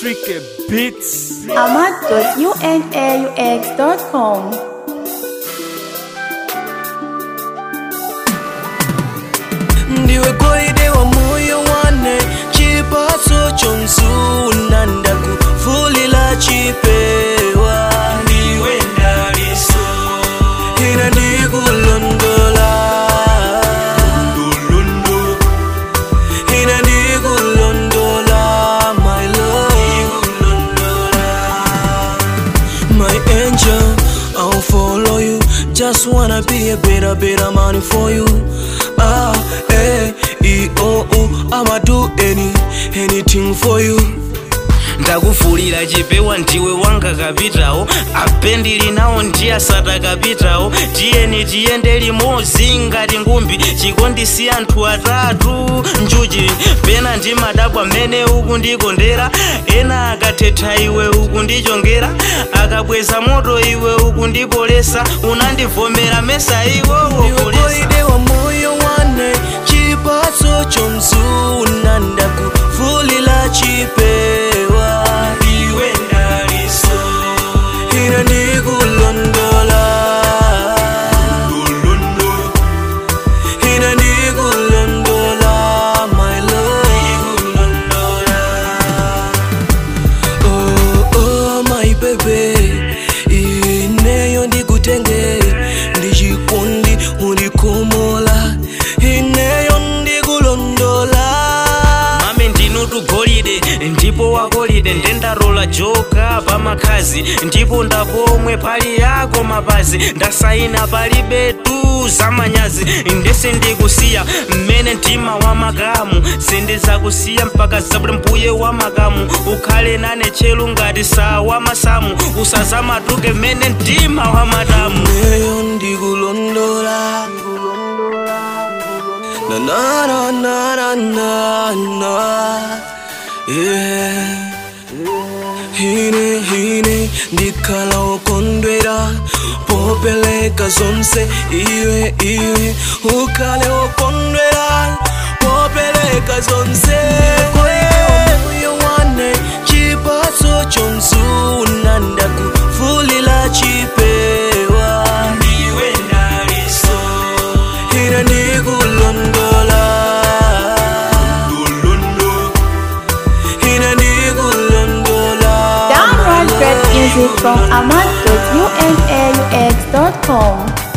Tricky Beats. ahmad.unaux.com ndiwe golide wa moyo wane chipatso chomzuna ndakufulila chipewa ndiwe ndaliso ina ndikulondola Ndulundu. ina ndikulondola my love my angel i'll follow you just wanna be a better better man for you ah eh e oh oh i'ma do any anything for you ndakufulira chipewa ndiwe wanga kapitawo apendili nawo ndiye asata kapitawo tiyeni tiyende limodzi ngati ngumbi chikondisi anthu atatu njuchi pena ndi madabwa mmene uku ndikondera ena akathetha iwe uku ndichongera akabweza moto iwe uku ndipolesa unandivomera mesa iwowo ndiwe golide wa moyo wane chipatso chomzuna ndakufulila chipewa iwe ndaliso ina ndikulondola ina ndikulondola my love oh oh my baby ineyo ndikutenge ndichikondi unikomola ineyo ndikulondola mame ndinutu golide ndipo wagolide ndendarola joka pamakhazi ndipo ndapomwe pali yako mapazi ndasaina palibetu zamanyazi ndese ndikusiya mmene mtima wa makamu sindizakusiya mpaka zabule mbuye wa makamu ukhale nane chelu ngati saa wa masamu usazamatuke mmene mtima wa matamu ineyo ndikulondola na na na na na na na yeah hine hine ndikhala wokondwera popeleka zonse iwe iwe ukhale wokondwera popeleka zonse moyo wane chipatso chomzuna ndakufulila chipewa ndiwe ndaliso ina ndikulondola ina ndikulondola Download great music from ahmad.unaux.com